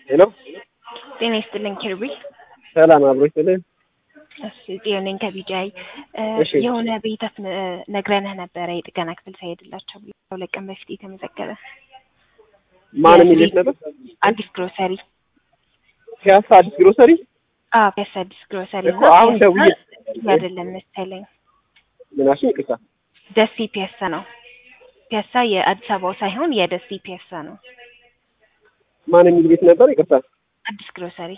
ሄሎ ጤና ይስጥልኝ ኪሩቢ። ሰላም አብሮ ይስጥልኝ። እሺ ጽዮን ከቢጃይ እሺ። የሆነ ቤተት ነግረንህ ነበረ የጥገና ክፍል ሳይሄድላቸው ብሎ ሁለት ቀን በፊት የተመዘገበ ማን የሚል ቤት ነበር? አዲስ ግሮሰሪ ፒያሳ አዲስ ግሮሰሪ። አዎ ፒያሳ አዲስ ግሮሰሪ እኮ አሁን ደውዬ አይደለም መሰለኝ ምናሽ ይቅርታ። ደሴ ፒያሳ ነው። ፒያሳ የአዲስ አበባው ሳይሆን የደሴ ፒያሳ ነው። ማን የሚል ቤት ነበር? ይቅርታ። አዲስ ግሮሰሪ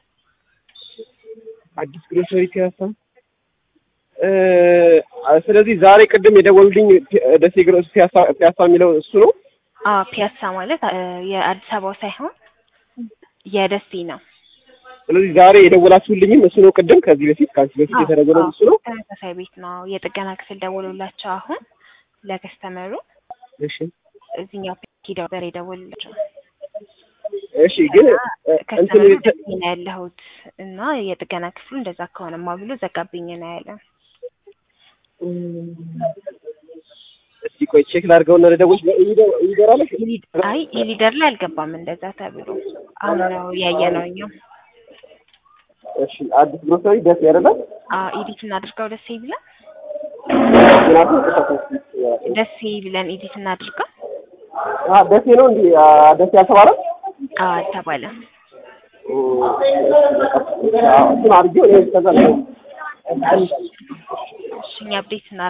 አዲስ ግሮሰሪ ፒያሳ። እ ስለዚህ ዛሬ ቅድም የደወሉልኝ ፒ- ደሴ ግሮስ ፒያሳ ፒያሳ የሚለው እሱ ነው። አዎ ፒያሳ ማለት አ- የአዲስ አበባው ሳይሆን የደሴ ነው። ስለዚህ ዛሬ የደወላችሁልኝም እሱ ነው። ቅድም ከዚህ በፊት ከአንቺ በፊት አዎ፣ የተደወለው አዎ፣ እሱ ነው። ተመሳሳይ ቤት ነው። የጥገና ክፍል ደውሎላቸው አሁን ለከስተመሩ እሺ እዚህኛው ሂደው ነበር የደወሉላቸው እሺ። ግን እ፣ እንትን ከስተመሩ የተ- ደሴ ነው ያለሁት እና የጥገና ክፍሉ እንደዛ ከሆነማ ብሎ ዘጋብኝ ነው ያለ። እስቲ ቆይ ቼክ ላድርገውና ልደውልሽ። ይደራለሽ? ኢሊ- አይ ኢሊደር ላይ አልገባም እንደዛ ተብሎ አሁን ነው ያየ ነው እኛም እሺ አዲስ ግሮሰሪ ደስ ያደርጋል። ኢዲት እናድርገው ደሴ ብለን ምክንያቱም ቅሳት ደሴ ብለን ኢዲት እናድርገው ደሴ ነው እንዲ ደሴ ያልተባለ አዎ አልተባለም። እሱን አድርጌው እኔ ከዛ ነው እሺ እኛ አፕዴት